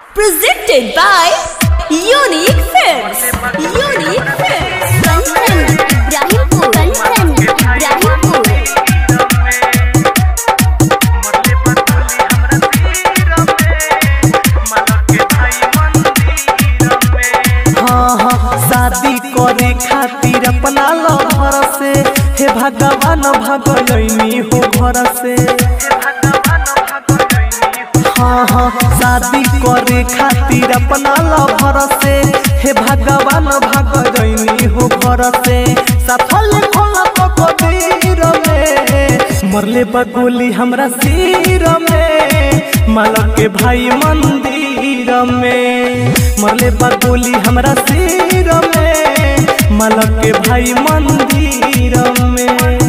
Presented by Unique Films. Unique Films. Kanchan Ibrahimpur Kanchan Ibrahimpur हाँ हाँ शादी करे खातिर अपना लहर से हे भगवान भगलैनी हो घर से हाँ हाँ शादी करे खातिर अपना लहर से हे भगवान भगलैनी हो घर से सफल खोला तो कबीर में मरले बगोली हमरा सिर में मालक के भाई मंदिर में मरले बगोली हमरा सिर में मालक के भाई मंदिर में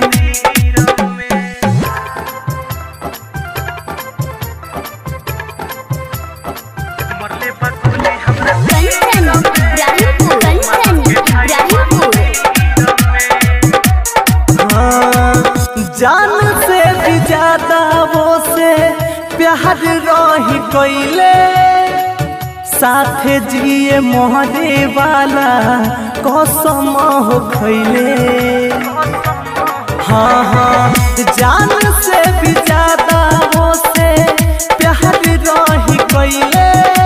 कंचन इब्राहिमपुर कंचन इब्राहिमपुर हाँ, जान से भी ज्यादा वो से प्यार रही कैले साथे जिए मोहरे वाला कसम हो खैले हाँ हाँ जान से भी ज्यादा वो से प्यार रही कैले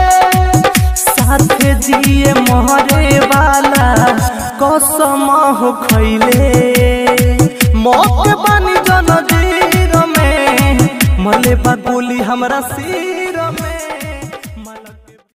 साथे जिए मोहरे वाला कसम हो खैले मौत बानी जनजीर में मले बा गोली हमरा सिर